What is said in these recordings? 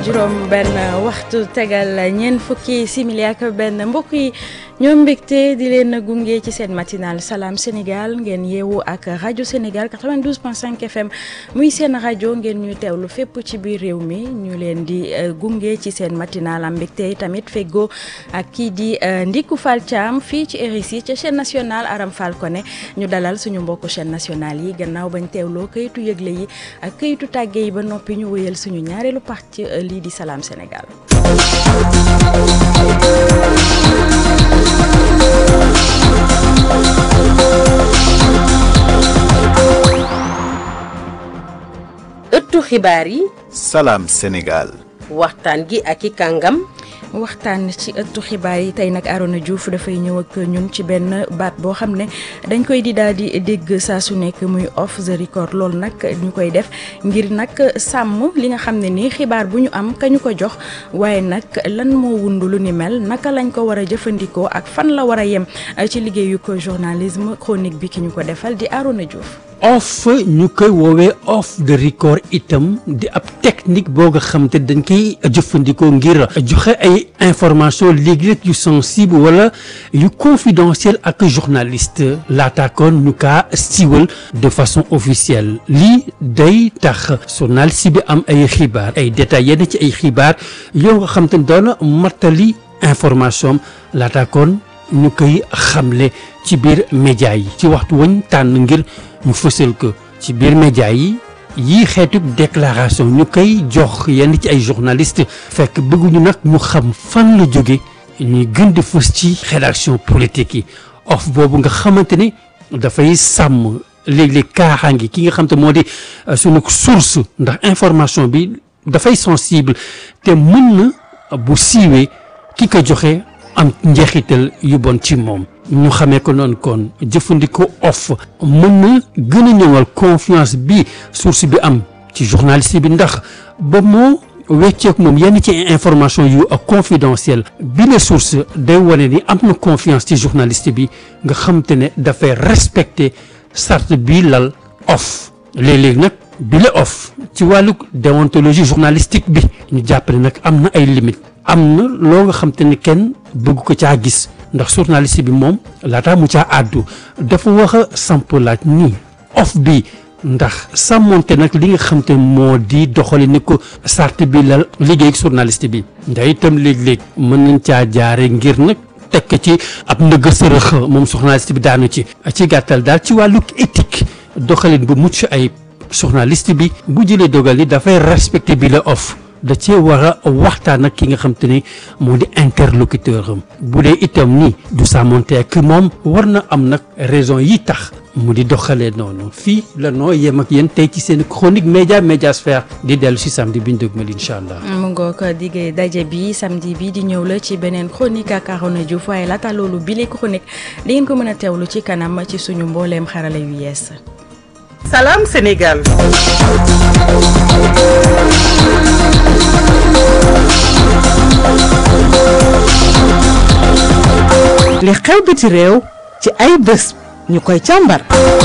juróom benn waxtu tegal ñeent fukki simili ak benn mbokk yi ñoom mbégte di leen gunge ci seen matinal Salam Sénégal ngeen yeewu ak rajo Sénégal 92.5 FM muy seen rajo ngeen ñuy teewlu fépp ci biir réew mi ñu leen di gunge ci seen matinal am mbégte tamit feggoo ak kii di Ndiku Fall Thiam fii ci RICI ca chaîne nationale Aram Fall Koné ñu dalal suñu mbokku chaîne nationale yi gannaaw bañ teewloo kayitu yëgle yi ak kayitu tàgge yi ba noppi ñu wëyal suñu ñaareelu parti lii di Salam Sénégal. ëttu xibaar yi. Salam Sénégal. waxtaan gi ak i kàngam. waxtaan ci ëttu xibaar yi tey nag Arona Diouf dafay ñëw ak ñun ci benn baat boo xam ne dañ koy di daal di dégg saa su nekk muy off the record loolu nag ñu koy def ngir nag sàmm li nga xam ne nii xibaar bu ñu am ka ñu ko jox waaye nag lan moo wundu lu ni mel naka lañ ko war a jëfandikoo ak fan la war a yem ci liggéeyu ko journalisme chronique bi ki ñu ko defal di Arona Diouf. off ñu koy woowee off the record itam di ab technique boo nga xam te dañ koy jëfandikoo ngir joxe ay information léegi-léeg yu sensible wala yu confidentiel ak journaliste laataakoon ñu kaa siiwal de façon officielle lii day tax journaliste bi am ay xibaar ay détails yenn ci ay xibaar yoo nga xam te doon martali information laataakoon ñu koy xamle ci biir média yi ci waxtu wañ tànn ngir ñu fësal ko ci biir média yi yii xeetu déclaration ñu koy jox yenn ci ay journaliste fekk bëgguñu nag ñu xam fan la jóge ñuy gën di fës ci rédaction politique yi of boobu nga xamante ni dafay sàmm léeg-léeg kaaxaangi ki nga xam te moo di sunu source ndax information bi dafay sensible te mën na bu siiwee ki ko joxe am njeexital yu bon ci moom ñu xamee ko noonu kon jëfandikoo off mën na gën a ñëwal confiance bi source bi am ci journaliste bi ndax ba moo wecceek moom yenn ci information yu confidentielle bi la source day wane ni am na confiance ci journaliste bi nga xam te ne dafay respecter charte bi lal off léeg-léeg nag bi la off ci wàllu déontologie journalistique bi ñu jàppale nag am na ay limites am na loo nga xam te ne kenn bëgg ko caa gis ndax journaliste bi moom laataa mu caa àddu dafa wax a samp laaj nii off bi ndax sàmmonte nag li nga xam te moo di doxali ni ko sart bi la liggéey ak journaliste bi ndax itam léeg-léeg mën nañ caa jaare ngir nag tekk ci ab ndëgg sërëx moom journaliste bi daanu ci ci gàttal daal ci wàllu éthique doxalin bu mucc ay journaliste bi bu jëlee dogal ni dafay respecté bi la off da cee war a waxtaan ak ki nga xam te ne moo di interlocuteur am bu dee itam ni du sàmmonte ak moom war na am nag raison yi tax mu di doxalee noonu fii la noo yem ak yéen tey ci seen chronique média médiasphère di dellu si samedi bi ñu dëgmal incha allah. mu ngoog diggee daje bi samedi bi di ñëw la ci beneen chronique ak Arona Diouf waaye laata loolu bile chronique di ngeen ko mën a teewlu ci kanam ci suñu mbooleem xarala yu yees. Salam Sénégal. li xew biti réew ci ay bés ñu koy càmbar.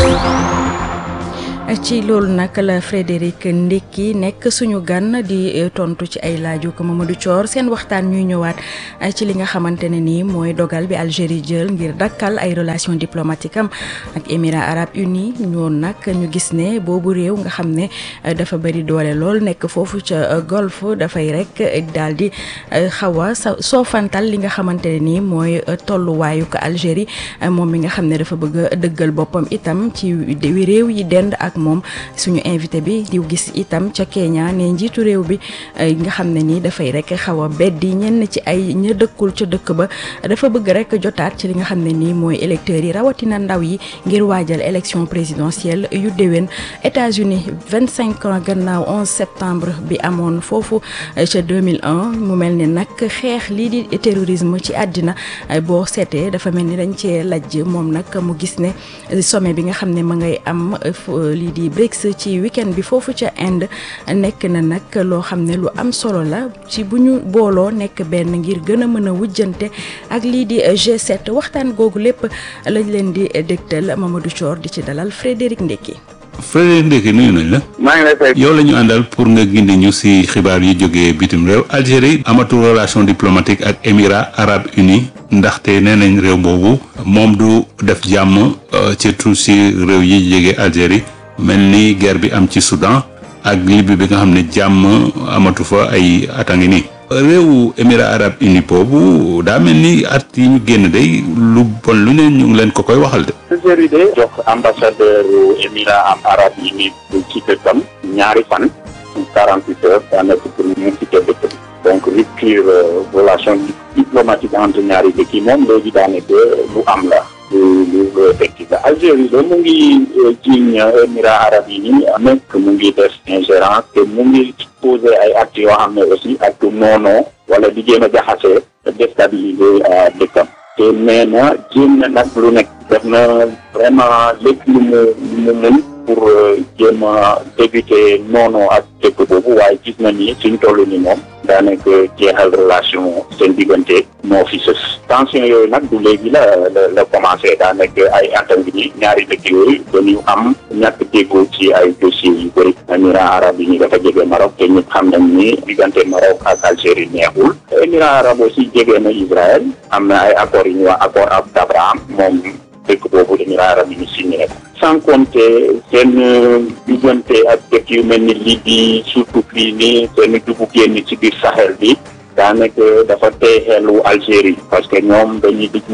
ci loolu nag la Frédéric Ndekki nekk suñu gan di tontu ci ay laaju ko Mamadou Thior seen waxtaan ñuy ñëwaat ci li nga xamante ne nii mooy dogal bi Algérie jël ngir dakkal ay relations diplomatiques am ak Émirats arabes unis ñoon nag ñu gis ne boobu réew nga xam ne dafa bëri doole lool nekk foofu ca golfe dafay rek daal di xaw a soofantal li nga xamante ne nii mooy tolluwaayu ko Algérie moom mi nga xam ne dafa bëgg a dëggal boppam itam ci réew yi dend ak moom suñu invité bi di gis itam ca Kenya ne njiitu réew bi nga xam ne nii dafay rek xaw a beddi ñenn ci ay ña dëkkul ca dëkk ba dafa bëgg rek jotaat ci li nga xam ne nii mooy électeurs yi rawatina ndaw yi ngir waajal élection présidentielle yu déwén États-Unis vingt cinq ans gannaaw 11 septembre bi amoon foofu ca 2001 mu mel ne nag xeex lii di terrorisme ci àddina boo seetee dafa mel ni dañ cee lajj moom nag mu gis ne sommet bi nga xam ne ma ngay am lii di BRICS ci weekend bi foofu ca Inde nekk na nag loo xam ne lu am solo la ci bu ñu booloo nekk benn ngir gën a mën a wujjante ak lii di G7 waxtaan googu lépp lañ leen di dégtal Mamadou Thior di ci dalal Frédéric Ndekki Frédéric Ndéki nuyu nañ la. maa ngi lay fay. yow la ñu àndal pour nga gindi ñu ci xibaar yi jógee bitim réew Algérie amatul relation diplomatique ak Émirats arabes unis ndaxte nee nañ réew boobu moom du def jàmm surtout ci réew yi jege Algérie mel ni guerre bi am ci Soudan ak Libye bi nga xam ne jàmm amatu fa ay at a ngi nii. réewu Émirats arabes unis boobu daa mel ni at yi ñu génn day lu bon lu ne ñu ngi leen ko koy waxal de. Algérie de jox ambassadeur Émirats arabes unis ci dëkkam ñaari fan quarante huit heures daanaka pour mu cité dëkk bi donc rupture relation diplomatique entre ñaari dëkk yi moom léegi daanaka lu am la lu lu lu effectif la Algérie de mu ngi jiiñ Émirats arabes unis nekk mu ngi def ingérence te mu ngi posé ay actes yoo xam ne aussi ak noonoo wala di jéem a jaxase déstabiliser dëkkam te nee na jéem na nag lu nekk def na vraiment lépp lu mu lu mu mun pour jéem a débuter noonu ak dëkk boobu waaye gis na ni suñ toll ni moom daanaka jeexal relation seen diggante moo fi sës tension yooyu nag du léegi la la la commencé daanaka ay atam bi ni ñaari dëkk yooyu dañu am ñàkk déggoo ci ay dossiers yu bëri Émirats arabes yi ñu dafa jege Maroc te ñëpp xam nañ ni diggante Maroc ak Algérie neexul Émirats arabes aussi jege na Israël am na ay accords yi ñuy wax accord ab d'Abraham moom dëkk boobu Émirats arabes yi ñu signé ko sans compter seen diggante ak dëkk yu mel ni Libye surtout fii nii seen dugg génn ci biir Sahel bi daanaka dafa tey xelu Algérie parce que ñoom dañuy dugg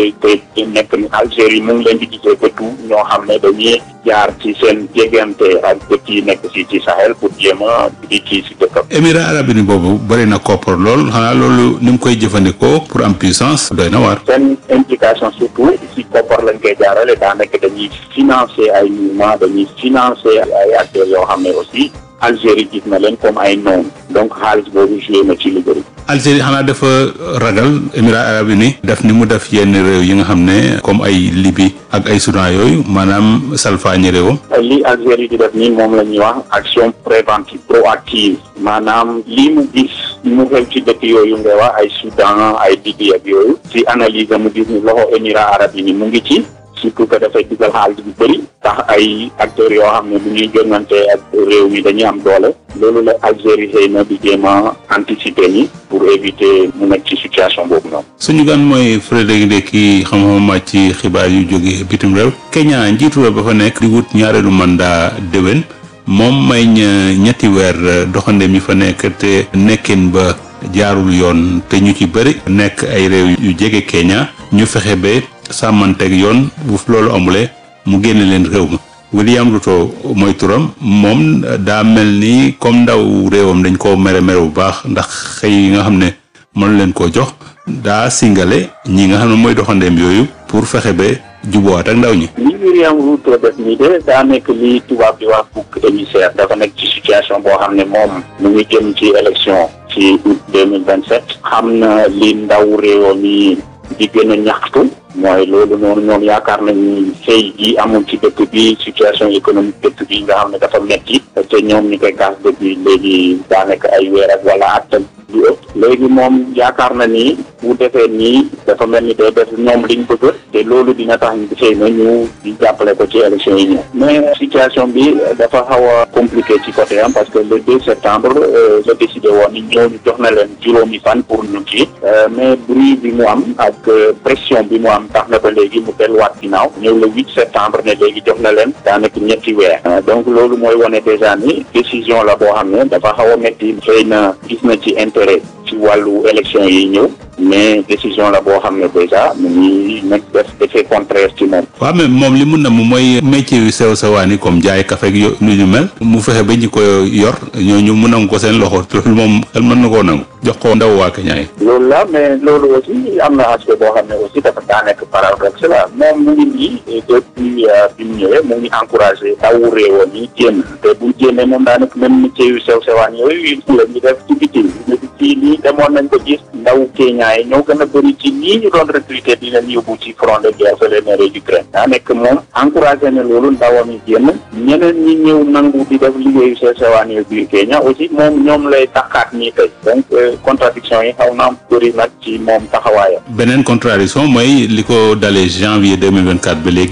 te nekk ni Algérie mu ngi leen di gisee bëtu ñoo xam ne dañuy jaar ci seen jegante ak dëkk yi nekk si ci Sahel pour jéem a di kii si dëkkam. Émirats arabes unis boobu bëri na koppar lool xanaa loolu ni mu koy jëfandikoo pour am puissance doy na waar. seen implication surtout si koppar lañ koy jaarale daanaka dañuy financer ay mouvement dañuy financer ay acteurs yoo xam ne aussi Algérie gis na leen comme ay noonu donc xaalis boobu joué na ci lu bëri. Algérie xanaa dafa ragal Émirats arabes unis def ni mu def yenn réew yi nga xam ne comme ay Libye ak ay Soudan yooyu maanaam salfaañi réewam. li Algérie di def nii moom la ñuy wax action préventive proactive maanaam lii mu gis mu xew ci dëkk yooyu nga wax ay Soudan ay Libye ak yooyu ci analyse mu gis ni loxo Émirats arabes unis mu ngi ci. surtout que dafay dugal xaalis bu bëri tax ay acteurs yoo xam ne bu ñuy jongante ak réew mi dañuy am doole loolu la Algérie xëy na di jéem a anticiper ni pour éviter mu nekk ci situation boobu noonu. suñu gan mooy Frédéric Ndéki xam-xam màcc ci xibaar yu jóge bitim réew. Kenya njiitu réew ba fa nekk di wut ñaareelu mandat déwén moom may ñetti weer doxandeem yi fa nekk te nekkin ba jaarul yoon te ñu ci bëri nekk ay réew yu jege Kenya ñu fexe ba. sàmmanteeg yoon bu loolu amulee mu génne leen réew ma William Ruto mooy turam moom daa mel ni comme ndaw réewam dañ koo mere mere bu baax ndax xëy yi nga xam ne mënu leen koo jox daa singale ñi nga xam ne mooy doxandeem yooyu pour fexe ba jubóowaat ak ndaw ñi. li William Ruto def nii de daa nekk li tubaab di wax bouc émissaire dafa nekk ci situation boo xam ne moom mu ngi jëm ci élection ci août deux mille vingt sept xam na li ndaw réewam yi di gën a ñaxtu mooy loolu noonu ñoom yaakaar nañu xëy gi amul ci dëkk bi situation économique dëkk bi nga xam ne dafa metti te ñoom ñu koy gaas dëkk bi léegi daanaka ay weer ak wala at lu ëpp léegi moom yaakaar na ni bu defee nii dafa mel ni day def ñoom liñ bëgg te loolu dina tax ñu xëy na ñu di jàppale ko ci élection yi ñëw mais situation bi dafa xaw a compliqué ci côté am parce que le 2 septembre la décidé woon ni ñooñu jox na leen juróomi fan pour ñu ci mais bruit bi mu am ak pression bi mu am tax na ba léegi mu delluwaat ginnaaw ñëw le 8 septembre ne léegi jox na leen daanaka ñetti weer donc loolu mooy wane déjà ni décision la boo xam ne dafa xaw a métti xëy na gis na ci intérêt ci wàllu élection yi ñëw mais décision la boo xam ne déjà mu ngi nekk def effet contraire ci moom. waaw mais moom li mun na mu mooy métier yu sew sewaan yi comme jaay café ak yo nu ñu mel mu fexe ba ñi ko yor ñooñu mu nangu ko seen loxo loolu moom xel mën na koo nangu jox ko ndaw waa Kenya yi. loolu la mais loolu aussi am na aspect boo xam ne aussi dafa daa nekk paradoxe la moom mu ngi nii depuis bi mu ñëwee mu ngi encouragé ndawu réewam yi génn te bu génnee moom daa nekk même métier yu sew sewaan yooyu la ñu def ci biti ci lii demoon nañ ko gis ndaw Kenya yi ñoo gën a bëri ci lii ñu doon recruter di leen yóbbu ci front de guerre fële ne réew Ukraine daa nekk moom encouragé ne loolu ndawam yi génn ñeneen ñi ñëw nangu di def liggéeyu sew sewaan yooyu biir Kenya aussi moom ñoom lay taxaat nii tey donc contradiction yi xaw na am bëri nag ci moom taxawaayam. beneen contradiction mooy li ko dalee janvier deux mille vingt quatre ba léegi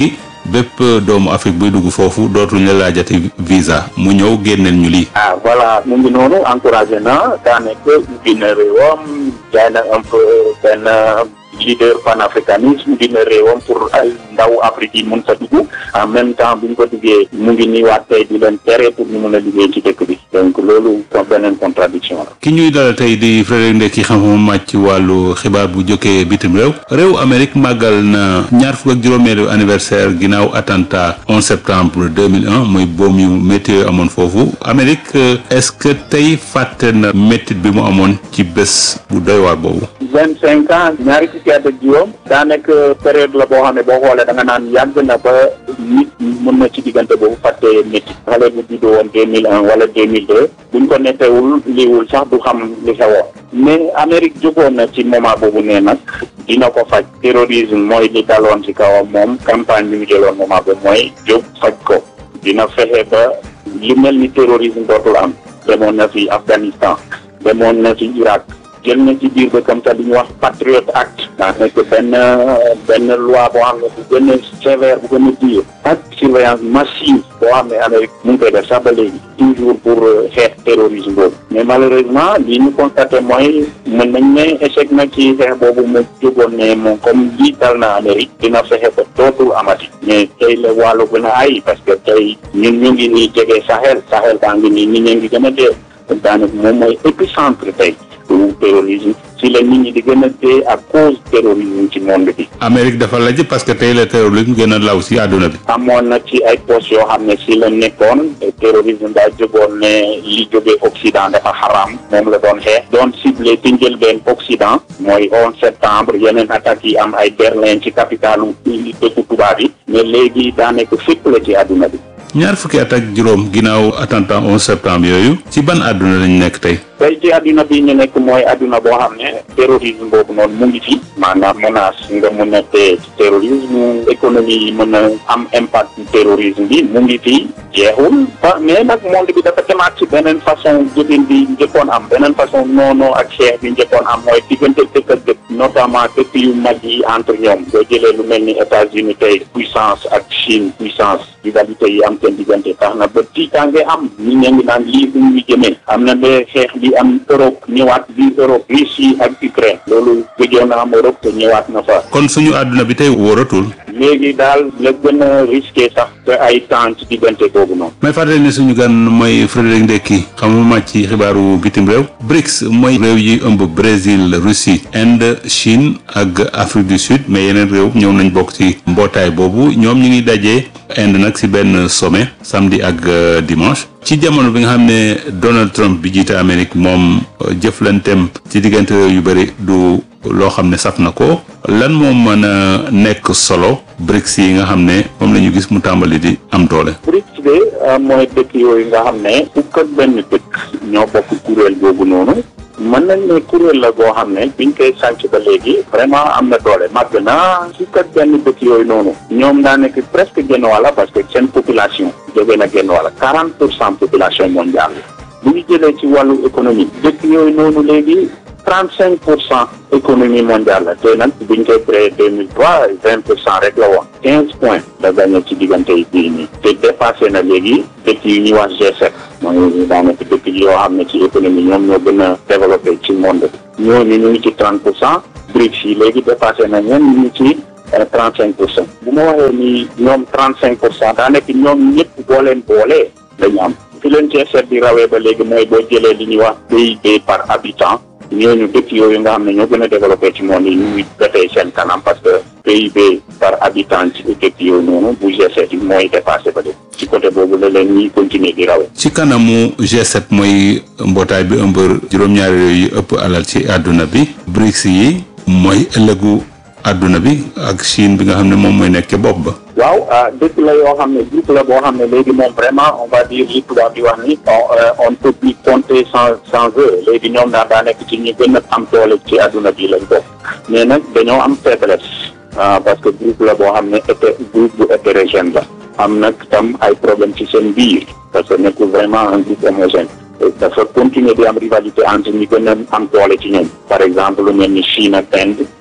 bépp doomu Afrique buy dugg foofu dootuñ la laajati visa mu ñëw génneel ñu lii. ah voilà mu ngi noonu encouragé na daanaka ubbi na réewam jaay na un peu benn leader panafricanisme dina réewam pour ay ndaw Afrique yi mun sa dugg en même temps bu ñu ko duggee mu ngi nii waat tey di leen tere pour ñu mun a liggéey ci dëkk bi donc loolu kon beneen contradiction la. ki ñuy dalal tey di Frédéric Ndeki xam-xam màcc ci wàllu xibaar bu jógee bitim réew réew Amérique màggal na ñaar fukk ak juróomeelu anniversaire ginnaaw attentat 11 septembre 2001 muy boom yu métti amoon foofu Amérique est-ce que tey fàtte na métti bi mu amoon ci bés bu doy waar boobu. vingt cinq ans ñaari fukki at ak juróom daa nekk période la boo xam ne boo xoolee da nga naan yàgg na ba nit mën na ci diggante boobu fàtte métti xale bu juddoo woon deux mille un wala deux mille deux buñ ko nettewul liiwul sax du xam li xewoon mais Amérique jógoon na ci moment boobu ne nag dina ko faj terrorisme mooy li daloon ci kawam moom campagne bi mu jëloon moment boobu mooy jóg faj ko dina fexe ba li mel ni terrorisme dootul am demoon na fi Afghanistan demoon na fi Irak jël na ci biir ba comme ça li ñuy wax Patriot Act daa nekk benn benn loi boo xam ne bu gën a sévère bu gën a dur ak surveillance massive boo xam ne Amérique mu ngi koy def sax ba léegi toujours pour xeex terrorisme boobu mais malheureusement li ñu constaté mooy mën nañ ne échec na ci xeex boobu mu jógoon ne moom comme lii dal na Amérique dina fexe ba dootul amati mais tey la wàllu gën a ay parce que tey ñun ñu ngi nii jege Sahel Sahel baa ngi nii nit ñi ngi gën a dee daanaka moom mooy épicentre tey du terrorisme ci la nit ñi di gën a dee à cause terrorisme ci monde bi. Amérique dafa lajj parce que tey la terrorisme gën a law si àdduna bi. amoon na ci ay postes yoo xam ne si la nekkoon terrorisme daa jógoon ne li jógee Occident dafa xaraam moom la doon xeex doon ciblé ci njëlbeen Occident mooy 11 septembre yeneen attaques yi am ay Berlin ci capitalu dëkku tubaab yi mais léegi daa nekk fépp la ci àdduna bi. ñaar fukki at ak juróom ginnaaw attentat 11 septembre yooyu ci ban àdduna lañ nekk tey. tey ci àdduna bi ñu nekk mooy àdduna boo xam ne terrorisme boobu noonu mu ngi fi maanaam menace nga mun a tee ci terrorisme économie yi mën a am impact ci terrorisme bi mu ngi fi jeexul ba mais nag monde bi dafa demaat ci beneen façon jëfin bi njëkkoon am beneen façon noonu ak xeex bi njëkkoon am mooy diggante dëkk ak dëkk notamment dëkk yu mag yi entre ñoom boo jëlee lu mel ni États-Unis tey puissance ak Chine puissance rivalité yi am seen diggante tax na ba tiitaange am ñi ña ngi naan lii fu ñu jëmee am na ba xeex bi am Europe ñëwaat bi Europe Russie ak Ukraine loolu gëjoon na am Europe te ñëwaat na fa kon suñu àdduna bi tey wóoratul. léegi daal la gën a risqué sax te ay temps ci diggante boobu noonu may fàttali ne suñu gan mooy Frédéric Ndeki xamuma màcc ci xibaaru bitim réew BRICS mooy réew yi ëmb Brésil Russie Inde Chine ak Afrique du Sud mais yeneen réew ñëw nañ bokk ci mbootaay boobu ñoom ñu ngi dajee Inde nag ci benn sommet samedi ak dimanche ci jamono bi nga xam ne Donald Trump bi jiite Amérique moom jëflanteem ci diggante réew yu bëri du loo xam ne saf na ko lan moo mën a nekk solo BRICS yi nga xam ne moom la ñu gis mu tàmbali di am doole. BRICS de mooy dëkk yooyu nga xam ne fukk ak benn dëkk ñoo bokk kuréel boobu noonu mën nañ ne kuréel la goo xam ne biñ koy sànc ba léegi vraiment am na doole màgg na fukk ak benn dëkk yooyu noonu ñoom daa nekk presque genn wàlla parce que seen population jóge na genn wàlla quarante pour cent population mondiale bu ñu jëlee ci wàllu économie dëkk yooyu noonu léegi trente cinq pour cent économie mondiale la te nag buñ koy créé deux mille trois vingt pour cent rek la woon quinze points la gagné ci diggante yi bii nii te dépassé na léegi dëkk yu ñuy wax G7 mooy daanaka dëkk yi yoo xam ne ci économie ñoom ñoo gën a développé ci monde bi ñooñu ñu ngi ci trente pour cent BRICS yi léegi dépassé na ñeen ñu ngi ci trente cinq pour cent bu ma waxee ni ñoom trente cinq pour cent daa nekk ñoom ñëpp boo leen boolee dañu am fi leen G7 di rawee ba léegi mooy boo jëlee li ñuy wax PIB par habitant ñooñu dëkk yooyu nga xam ne ñoo gën a développé ci monde yi ñu ngi defee seen kanam parce que PIB par habitant ci dëkk yooyu noonu bu G7 yi mooy dépassé ba léegi ci côté boobu la leen ñuy continuer di rawee. ci kanamu G7 mooy mbootaay bi ëmb juróom-ñaari réew yi ëpp alal ci àdduna bi BRICS yi mooy ëllëgu àdduna bi ak Chine bi nga xam ne moom mooy nekk ca bopp ba. waaw dëkk la yoo xam ne groupe la boo xam ne léegi moom vraiment on va dire li tubaab di wax ni on ne peut plus compter sans sans eux léegi ñoom daal daa nekk ci ñu gën a am doole ci àdduna bi lañ bokk mais nag dañoo am faiblesse parce que groupe la boo xam ne été groupe bu hétérogène la am nag tam ay problème ci seen biir parce que nekkul vraiment un groupe homogène dafa continuer di am rivalité entre ñi gën a am doole ci ñoom par exemple lu mel ni Chine ak Inde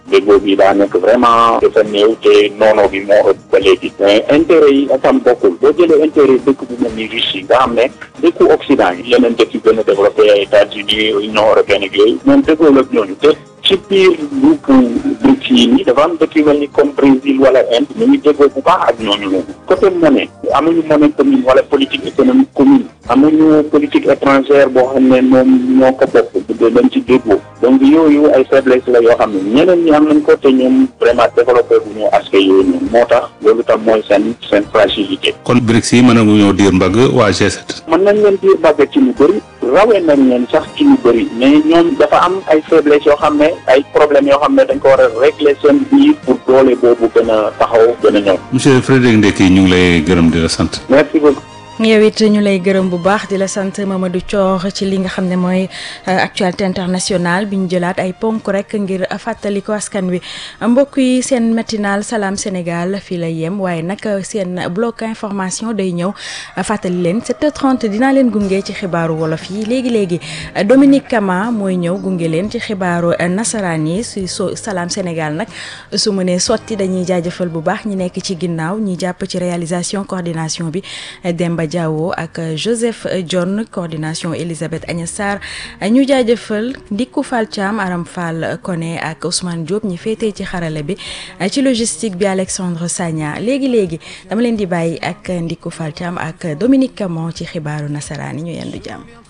déggoo bi daa nekk vraiment dafa néew te noono bi moo ëpp ba léegi mais intérêt yi atam bokkul boo jëlee intérêt dëkk bu mel ni Russie nga xam ne dëkku Occident yi yeneen dëkk yu gën a développé ay États-Unis Union européenne ak yooyu ñoom déggoo ak ñooñu te ci biir groupe BRICS yi nii dafa am dëkk yu mel ni comme Brésil wala Inde ñu ngi déggoo bu baax ak ñooñu noonu côté monnaie amuñu monnaie commune wala politique économique commune amuñu politique étrangère boo xam ne moom ñoo ko bokk bu dañ ci déggoo donc yooyu ay faiblesse la yoo xam ne ñeneen ñi am nañ ko te ñoom vraiment développé bu ñu aspect yooyu noonu moo tax loolu tam mooy seen seen fragilité. kon BRICS yi mën na ñoo diir mbagg waa G7. mën nañ leen diir mbagg ci lu bëri rawee nañ leen sax ci lu bëri mais ñoom dafa am ay faiblesse yoo xam ne ay problèmes yoo xam ne dañ ko war a régler seen biir pour doole boobu gën a taxaw gën a ñëw. monsieur Frédéric Ndeki ñu ngi lay gërëm di la sant. merci beaucoup. yow it ñu lay gërëm bu baax di la sant Mamadou Thior ci li nga xam ne mooy actualité internationale bi ñu jëlaat ay ponk rek ngir fàttali ko askan wi mbokk yi seen matinal salaam Sénégal fii lay yem waaye nag seen bloc information day ñëw fàttali leen 7h30 dinaa leen gunge ci xibaaru wolof yi léegi léegi Dominique Kama mooy ñëw gunge leen ci xibaaru nasaraan yi si so salaam Sénégal nag su mënee sotti dañuy jaajëfal bu baax ñi nekk ci ginnaaw ñi jàpp ci réalisation coordination bi Demba Diawo ak Joseph John coordination Elisabeth Agnès Sarr ñu jaajëfal Ndikku Fall Thiam Aram Fall Koné ak Ousmane Diop ñi féetee ci xarale bi ci logistique bi Alexandre Sagna léegi léegi dama leen di bàyyi ak Ndikku Fall Thiam ak Dominique Camon ci xibaaru nasaraan yi ñu yendu jàmm.